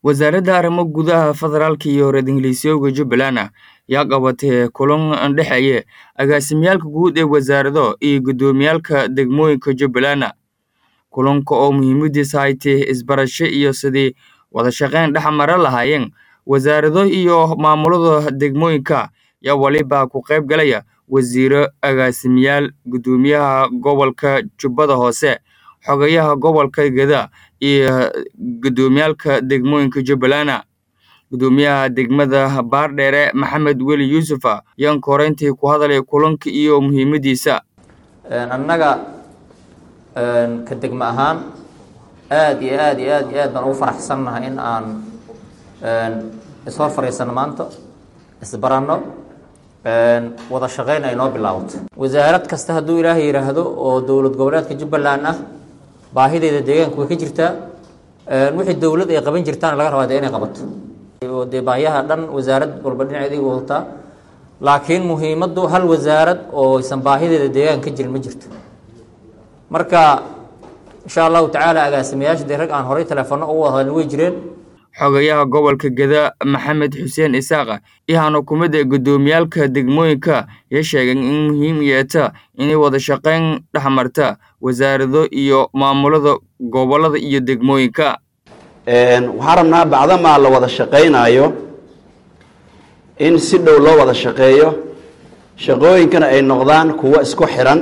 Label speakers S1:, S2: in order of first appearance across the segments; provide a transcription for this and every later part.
S1: wasaaradda arrimo gudaha federaalka iyo reer ingiliisyooga jubbaland ayaa qabatay kulan dhexeeya agaasimiyaalka guud ee wasaarado iyo guddoomiyaalka degmooyinka jubbaland kulanka oo muhiimadiisa ay tahay isbarasho iyo sidii wada shaqayn dhex mara lahaayeen wasaarado iyo maamulada degmooyinka yaa waliba ku qayb galaya wasiiro agaasimiyaal guddoomiyaha gobolka jubbada hoose xogayaha gobolka geda iyo guddoomiyaalka degmooyinka jubbaland guddoomiyaha degmada baardheere maxamed weli yuusuf ayaan koreyntii ku hadalay kulanka iyo muhiimadiisa
S2: annaga ka degmo ahaan aada iyo aad iyo aad iyo aad baan ugu faraxsannahay in aan ishor fadhiisano maanta isbaranno wada shaqayn ay noo bilaabato wasaarad kasta hadduu ilaahay yidhaahdo oo dowlad goboleedka jubbaland ah baahideeda deegaanka way ka jirtaa wixii dowlad ay qaban jirtaan laga rabaa dee inay qabato oo dee baahiyaha dhan wasaarad walba dhinaceeda wadataa laakiin muhiimaddu hal wasaarad oo aysan baahideeda deegaanka ka jirin ma jirto marka insha allahu tacaala agaasimayaasha dee rag aan horay teleefono ugu wada hadalin way jireen
S1: xogayaha gobolka geda maxamed xuseen isaaqa iyaana kumida guddoomiyaalka degmooyinka ya sheegeen in muhiim yeeta inay wada shaqayn dhex marta wasaarado iyo maamulada gobolada iyo degmooyinka
S3: waxaan rabnaa bacdamaa la wada shaqaynaayo in si dhow loo wada shaqeeyo shaqooyinkana ay noqdaan kuwo isku xiran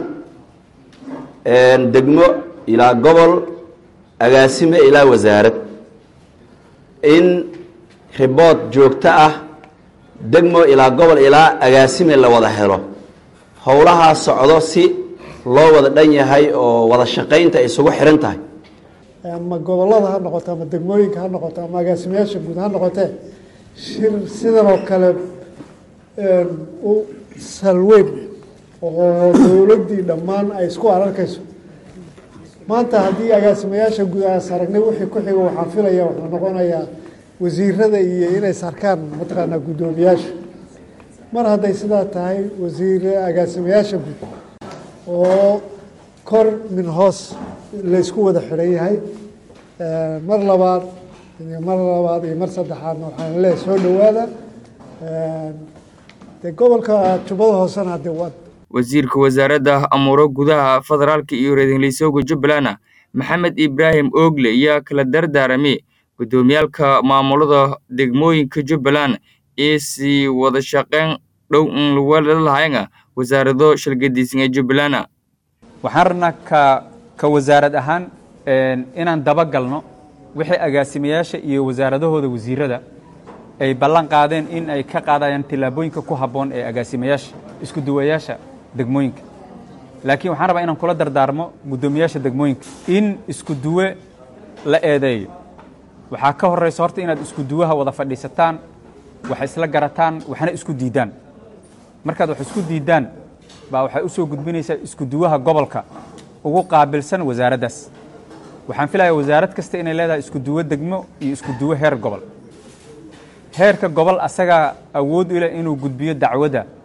S3: degmo ilaa gobol agaasime ilaa wasaarad in ribood joogto ah degmo ilaa gobol ilaa agaasime la wada helo howlahaa socdo si loo wada dhan yahay oo wada shaqaynta ay isugu xiran tahay
S4: ama gobolada ha noqoto ama degmooyinka ha noqoto ama agaasimayaasha guud ha noqotee shir sidan oo kale u salweyn oo dowladdii dhammaan ay isku ararkayso maanta haddii agaasimayaasha guud aas aragnay wixii ku xigo waxaan filaya wuxuu noqonayaa wasiirada iyo inay sarkaan mataqaanaa guddoomiyaasha mar hadday sidaa tahay wasiir agaasimayaasha guud oo kor min hoos laysku wada xidhan yahay mar labaad iyo mar labaad iyo mar saddexaadna waxaan leehay soo dhowaada dee gobolka jubbada hoosena de waa
S1: wasiirka wasaaradda amuuro gudaha federaalka iyo reer ingiliisyooga jubbaland maxamed ibraahim oogle ayaa kala dardaaramay guddoomiyaalka maamulada degmooyinka jubbaland ee sii wada shaqayn dhow in lawala lahayn wasaarado shalgadiisan ee jubbaland
S5: waxaan rabnaa ka ka wasaarad ahaan inaan dabagalno wixii agaasimayaasha iyo wasaaradahooda wasiirada ay ballan qaadeen in ay ka qaadayaan tillaabooyinka ku habboon ee agaasimayaasha isku duwayaasha degmooyinka laakiin waxaan rabaa inaan kula dardaarmo guddoomiyaasha degmooyinka in isku duwe la eedeeyo waxaa ka horraysa horta inaad isku duwaha wada fadhiisataan wax isla garataan waxna isku diiddaan markaad wax isku diiddaan baa waxay u soo gudbinaysaa isku duwaha gobolka ugu qaabilsan wasaaraddaas waxaan filayaa wasaarad kasta inay leedahay isku duwo degmo iyo isku duwo heer gobol heerka gobol asagaa awood u leh inuu gudbiyo dacwadda